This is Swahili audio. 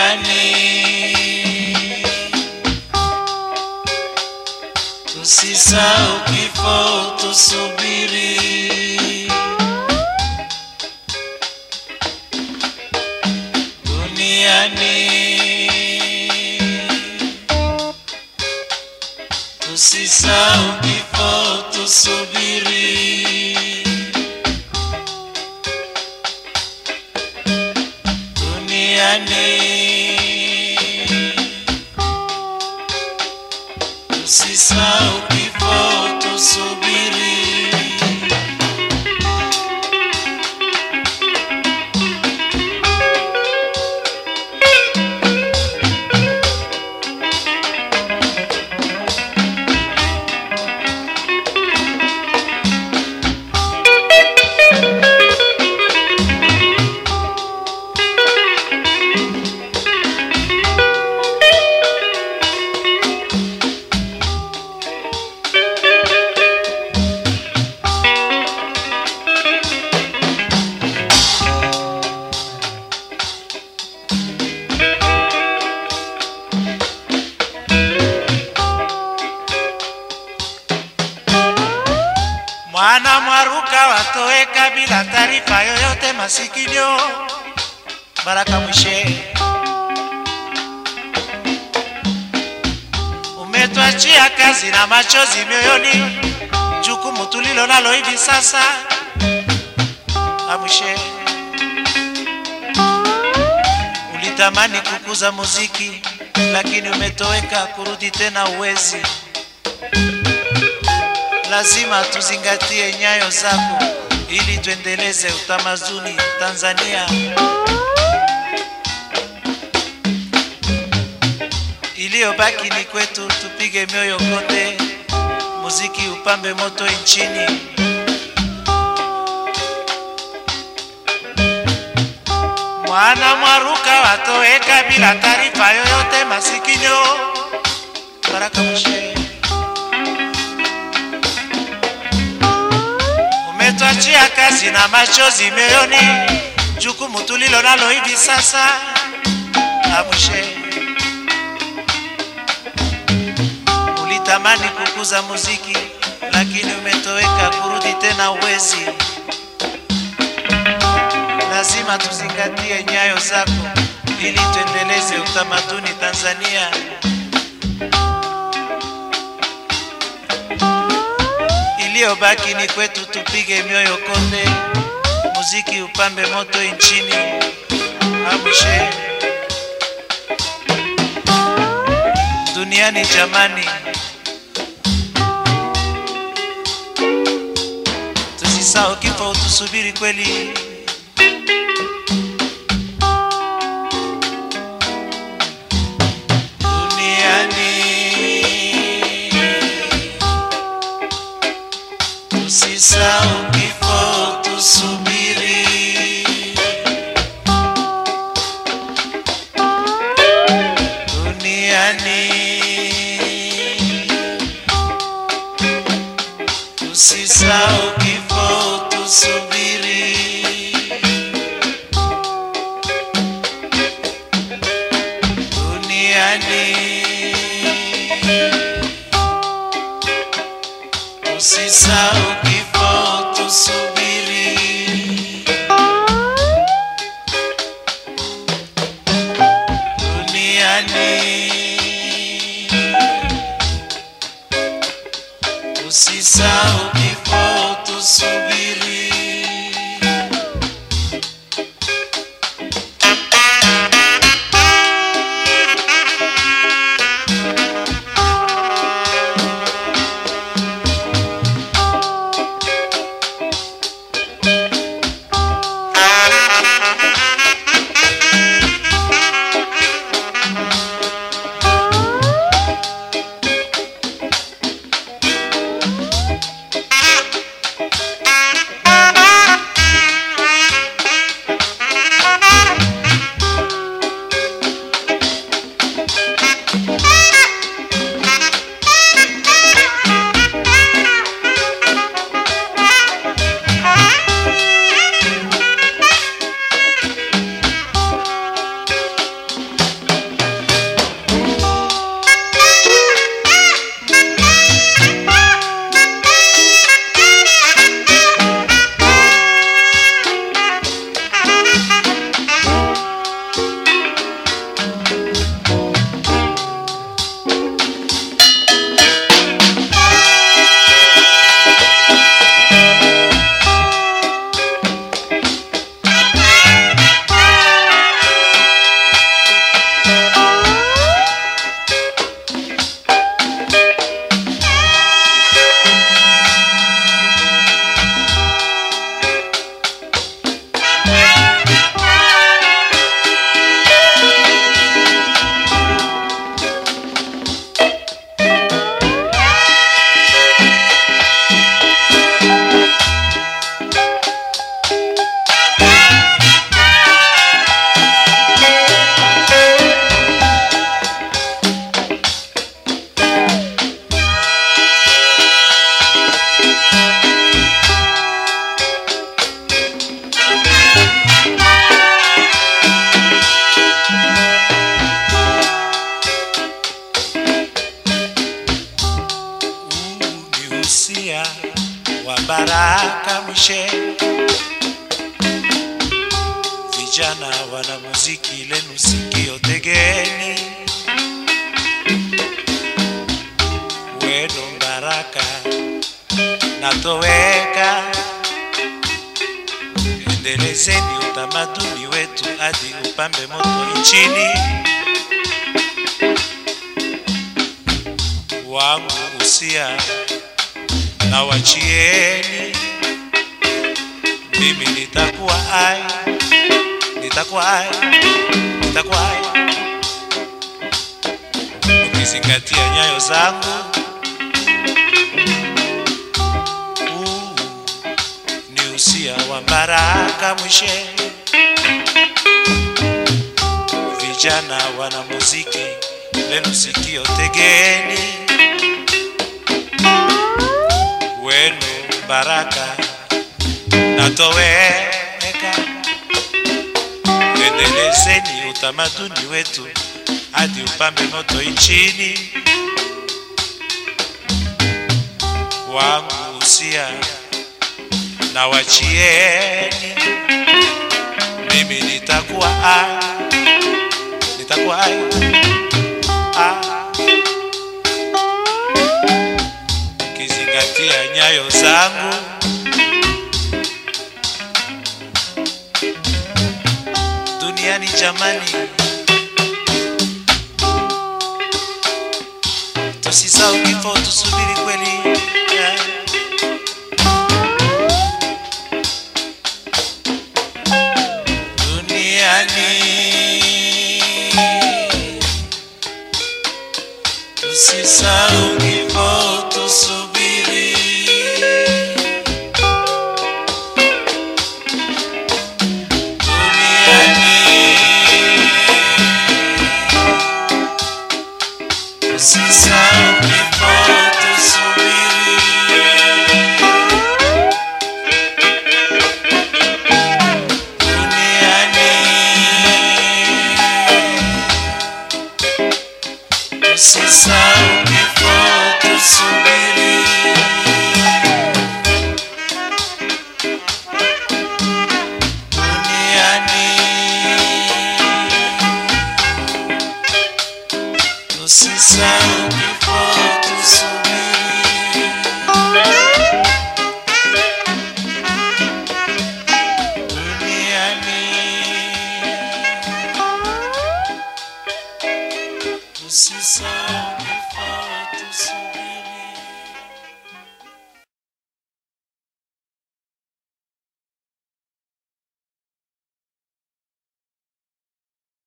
duniani. Tusisahau kifo, tusubiri duniani. Tusisahau kifo, tusubiri duniani. Tusisahau kifo, tusubiri Mwana mwaruka watoweka bila taarifa yoyote masikio. Baraka Mwishe, umetwachia kazi na machozi mioyoni, jukumu tulilo nalo hivi sasa. Amwishe, ulitamani kukuza muziki, lakini umetoweka, kurudi tena uwezi lazima tuzingatie nyayo zako ili tuendeleze utamaduni Tanzania. Iliyobaki ni kwetu, tupige mioyo konde, muziki upambe moto nchini. Mwana mwaruka watoweka bila taarifa yoyote masikio. Baraka Mwishe. umetwachia kazi na machozi mioyoni, jukumu tulilo nalo hivi sasa. Amwishe, ulitamani kukuza muziki, lakini umetoweka, kurudi tena uwezi. Lazima tuzingatie nyayo zako ili tuendeleze utamaduni Tanzania. iliyobaki ni kwetu, tupige mioyo konde, muziki upambe moto nchini. Amshe duniani jamani, tusisahau kifo, tusubiri kweli. Duniani Tusisahau kifo, tusubiri duniani. Tusisahau kifo, tusubiri duniani. Usisahau kifo, tusubiri duniani. Usisahau kifo, tusubiri mwishe. Vijana wana muziki lenu sikio tegeni, wenu baraka natoweka. Endelezeni utamaduni wetu hadi upambe moto nchini. Wangu usia na wachieni, mimi nitakuwa ai, nitakuwa ai, nitakuwa ai, ukizingatia nyayo zangu. Huu ni usia wa Baraka Mwishe. Vijana wana muziki lenu sikio tegeni, wenu baraka natoweka. Endelezeni utamaduni wetu hadi upambe moto nchini. Wangu usia na wachieni, mimi nitakuwa ai, nitakuwa ai, ah. Kizingatia nyayo zangu duniani jamani, tusisahau kifo, tusubiri kweli yeah. duniani tusisahau kifo, tusubiri duniani tusisahau kifo, tusubiri duniani usisahau kifo, tusubiri duniani, usisahau kifo, tusubiri duniani, usisahau